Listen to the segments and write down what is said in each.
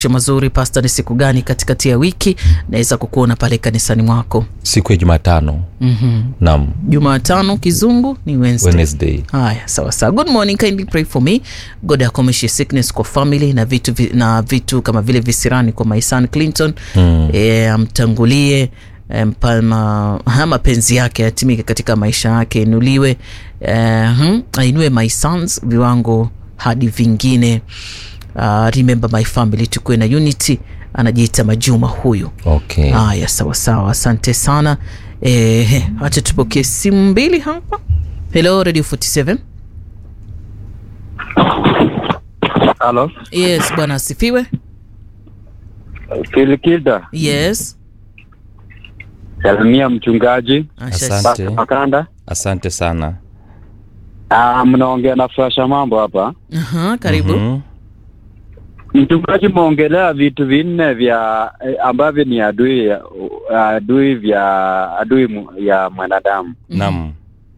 mazuri pasta, ni siku gani katikati ya wiki naweza kukuona pale kanisani mwako? siku ya Jumatano. mm Naam, Jumatano kizungu ni Wednesday. Wednesday. Haya, sawa sawa. Good morning, kindly pray for me. God akomeshe sickness kwa family na vitu vi, na vitu kama vile visirani kwa my son Clinton Mm. e, amtangulie e, mpama ha, mapenzi yake yatimike katika maisha yake, inuliwe e, hmm, ainue my sons viwango hadi vingine. Uh, remember my family, tukuwe na unity. Anajiita Majuma huyu. Okay. Haya, sawa sawa, asante sana. Eh, acha tupokee simu mbili hapa. Hello Radio 47. Halo, Yes, bwana asifiwe. Filikida, Yes. salimia mchungaji Asha- Asante. Makanda. Asante sana. Ah, mnaongea na Frasha mambo hapa. Aha, karibu. Mhm. Mchungaji, mmeongelea vitu vinne vya eh, ambavyo ni adui ya- adui vya adui mu- ya mwanadamu. Naam.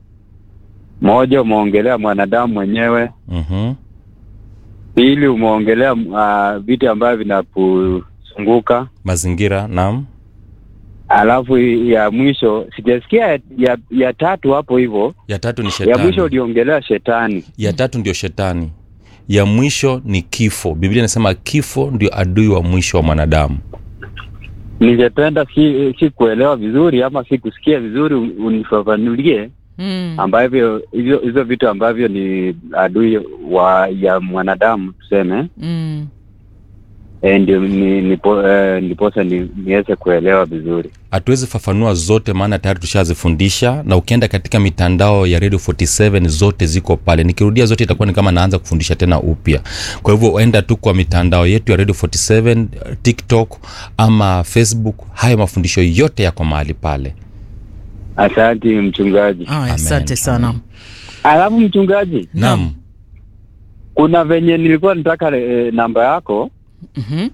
Moja, umeongelea mwanadamu mwenyewe. Mhm. Pili, umeongelea uh, vitu ambavyo vinakuzunguka. Mazingira, naam. Alafu ya mwisho sijasikia ya, ya, ya tatu hapo hivyo. Ya tatu ni Ya shetani. mwisho uliongelea shetani. ya tatu ndio shetani. Ya mwisho ni kifo. Biblia inasema kifo ndio adui wa mwisho wa mwanadamu. Ningependa si, si kuelewa vizuri ama si kusikia vizuri, un- unifafanulie Mm. ambavyo hizo hizo vitu ambavyo ni adui wa ya mwanadamu tuseme, Mm. e, ndio ni, nipo, e, ndiposa ni, niweze kuelewa vizuri. Hatuwezi fafanua zote, maana tayari tushazifundisha, na ukienda katika mitandao ya Radio 47 zote ziko pale. Nikirudia zote itakuwa ni kama naanza kufundisha tena upya. Kwa hivyo enda tu kwa mitandao yetu ya Radio 47, TikTok ama Facebook, hayo mafundisho yote yako mahali pale. Asante mchungaji. Haya, Amen, asante sana. amen. Alafu mchungaji, Naam. kuna venye nilikuwa nataka e, namba yako Mhm.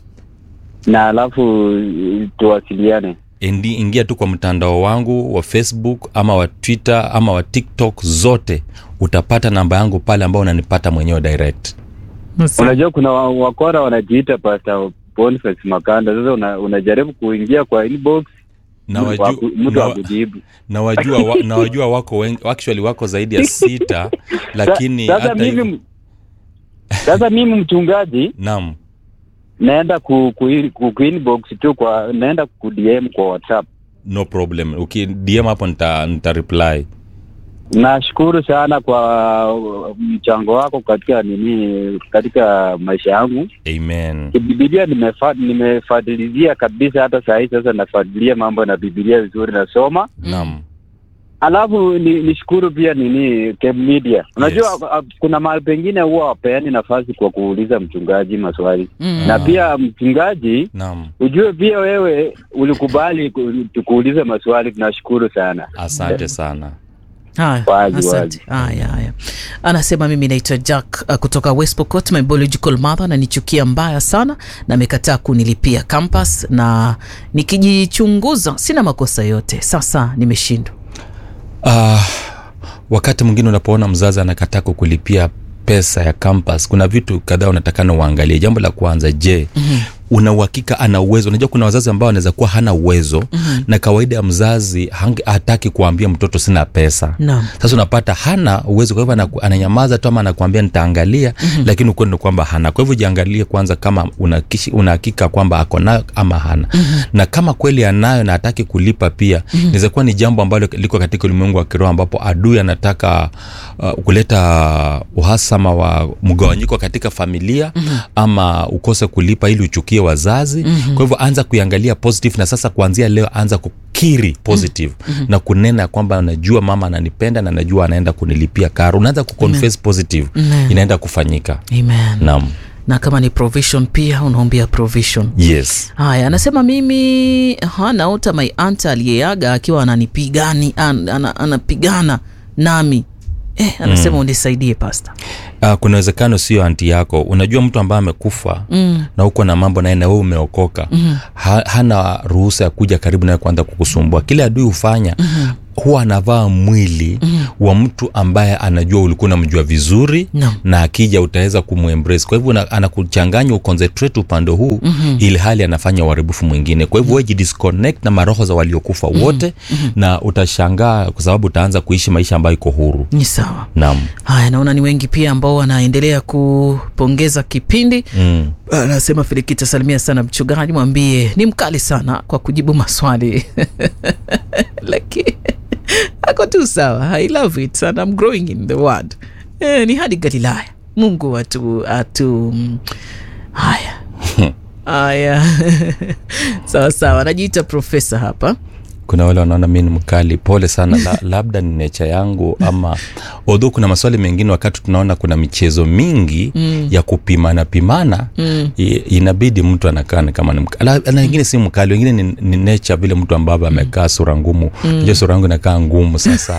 na alafu e, tuwasiliane. Endi, ingia tu kwa mtandao wangu wa Facebook ama wa Twitter ama wa TikTok, zote utapata namba yangu pale ambao unanipata mwenyewe direct. Unajua kuna wa- wakora wanajiita Pastor Boniface Makanda. Sasa una, unajaribu kuingia kwa inbox Na mtu waju- aku- mtu na- akujibu. na wajua wa, na wajua wako wengi, actually wako zaidi ya sita, lakini Sa- sasa hata hivyo mimi sasa mimi mchungaji naam, naenda ku, ku, ku, ku inbox tu kwa naenda ku DM kwa WhatsApp. no problem. Uki DM hapo nita, nita reply. Nashukuru sana kwa uh, mchango wako katika nini katika maisha yangu. Amen. Biblia nimefa, nimefuatilizia kabisa, hata saa hii sasa nafuatilia mambo na Biblia vizuri, nasoma Naam. alafu ni, nishukuru pia nini Cam Media. Unajua Yes. uh, kuna mahali pengine huwa wapeani nafasi kwa kuuliza mchungaji maswali Mm. na Ah. pia mchungaji Naam. ujue pia wewe ulikubali ku- tukuulize maswali, tunashukuru sana. Asante sana. Haya, Wazi, asante. Haya, haya. Anasema mimi naitwa Jack uh, kutoka West Pokot. My biological mother ananichukia mbaya sana na amekataa kunilipia campus, na nikijichunguza sina makosa yote. Sasa nimeshindwa. Ah, wakati mwingine unapoona mzazi anakataa kukulipia pesa ya campus, kuna vitu kadhaa unatakana uangalie. Jambo la kwanza, je, mm-hmm. una uhakika ana uwezo? Unajua kuna wazazi ambao wanaweza kuwa hana uwezo mm-hmm. na kawaida ya mzazi hange- hataki kuambia mtoto sina pesa Naam. sasa unapata hana uwezo, kwa hivyo anaku- ananyamaza tu ama anakuambia nitaangalia, mm-hmm. lakini ukweli ni kwamba hana. Kwa hivyo jiangalie kwanza kama unakishi- unahakika kwamba ako nayo ama hana, mm-hmm. na kama kweli anayo na hataki kulipa pia, mm-hmm. inaweza kuwa ni jambo ambalo liko katika ulimwengu wa kiroho ambapo adui anataka uh, kuleta uhasama wa mgawanyiko katika familia mm-hmm. ama ukose kulipa ili uchukie wazazi mm-hmm. kwa hivyo anza kuiangalia positive, na sasa kuanzia leo anza kukiri positive mm-hmm. na kunena kwamba najua mama ananipenda na najua anaenda kunilipia karo. Unaanza kuconfess positive, Amen. inaenda kufanyika. Amen. Naam, Na kama ni provision pia unaombea provision. yes. Haya, anasema mimi ha, naota my aunt aliyeaga akiwa ananipigani an, ana, anapigana nami eh, anasema unisaidie pasta. Uh, kuna uwezekano sio anti yako unajua mtu ambaye amekufa mm. na uko na mambo naye na wewe umeokoka mm. ha, hana ruhusa ya kuja karibu nawe kwanza kukusumbua kile adui hufanya mm huwa anavaa mwili mm. wa mtu ambaye anajua ulikuwa unamjua vizuri No. na akija utaweza kumwembrace kwa hivyo una- anakuchanganya uconcentrate upande huu mm-hmm. ili hali anafanya uharibifu mwingine kwa hivyo wewe disconnect na maroho za waliokufa wote mm-hmm. na utashangaa kwa sababu utaanza kuishi maisha ambayo iko huru ni sawa naam haya naona ni wengi pia ambao wanaendelea kupongeza kipindi mm. anasema filikita salimia sana mchungaji mwambie ni mkali sana kwa kujibu maswali lakini ako tu sawa i love it and I'm growing in the word eh, ni hadi galilaya mungu atu atu mm, haya haya sawa sawa anajiita profesa hapa kuna wale wanaona mi ni mkali pole sana la, labda ni necha yangu ama odho kuna maswali mengine wakati tunaona kuna michezo mingi mm. ya kupimana pimana mm. inabidi mtu anakaa ni kama ni mkali Ala- na wengine si mkali wengine ni, ni necha vile mtu ambavyo amekaa sura ngumu mm. sura yangu inakaa ngumu sasa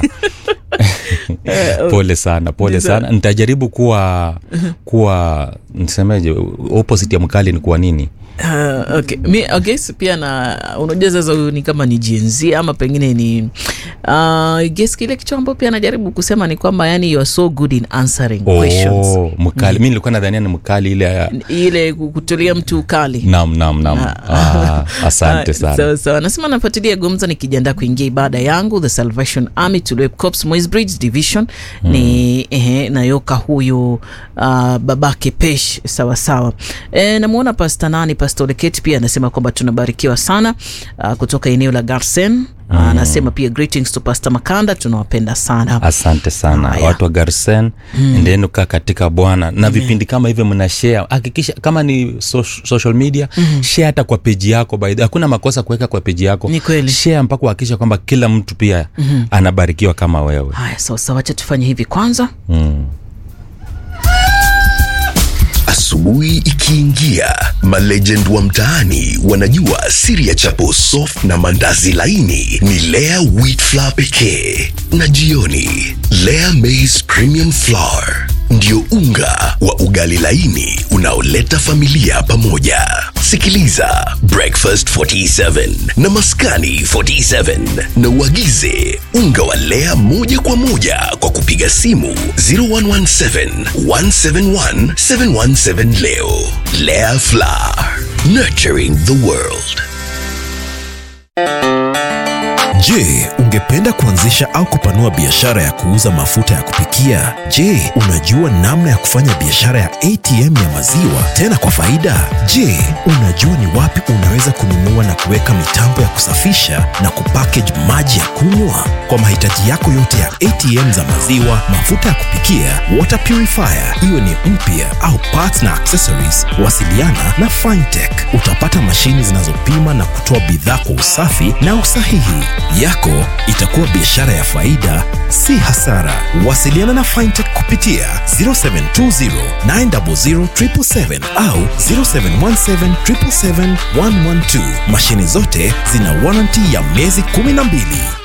pole sana pole Ndiyo. sana nitajaribu kuwa kuwa nisemeje opposite ya mkali ni kuwa nini Uh, okay. Mi, I guess pia na unajua sasa huyu ni kama ni GNZ ama pengine ni uh, I guess kile kitu ambacho pia anajaribu kusema ni kwamba yani you are so good in answering questions oh, mkali mi nilikuwa nadhania ni mkali ile ya ile kutulia mtu kali nam nam nam ah, asante Ah, sana sawa sawa nasema nafuatilia gumza nikijiandaa kuingia ibada yangu the salvation army tulip cops Moisbridge division mm. ni ehe, nayoka huyu uh, babake pesh sawa sawa e, namwona pasta nani pasta oleket pia anasema kwamba tunabarikiwa sana uh, kutoka eneo la garsen mm. anasema pia greetings to pasta makanda tunawapenda sana asante sana Haya. watu wa garsen mm. endeni kaa katika bwana na vipindi kama hivyo mna share hakikisha kama ni so, social media mm. share hata kwa peji yako by the- hakuna makosa kuweka kwa peji yako Ni kweli. share mpaka uhakikisha kwamba kila mtu pia mm. anabarikiwa kama wewe haya sawa sawa wacha tufanye hivi kwanza mm. Asubuhi ikiingia, malegend wa mtaani wanajua siri ya chapo soft na mandazi laini ni Lea wheat flour pekee, na jioni Lea maize premium flour ndio unga wa ugali laini unaoleta familia pamoja. Sikiliza Breakfast 47 na Maskani 47 na uagize unga wa Lea moja kwa moja kwa kupiga simu 0117 171 717 leo. Lea Flour, nurturing the world. Je, ungependa kuanzisha au kupanua biashara ya kuuza mafuta ya kupikia? Je, unajua namna ya kufanya biashara ya ATM ya maziwa tena kwa faida? Je, unajua ni wapi unaweza kununua na kuweka mitambo ya kusafisha na kupackage maji ya kunywa? Kwa mahitaji yako yote ya ATM za maziwa, mafuta ya kupikia, water purifier, iwe ni mpya au parts na accessories, wasiliana na Fintech. Utapata mashini zinazopima na kutoa bidhaa kwa usafi na usahihi. Yako itakuwa biashara ya faida, si hasara. Wasiliana na Fintech kupitia 0720 900 777 au 0717 777 112. Mashini zote zina warranty ya miezi 12.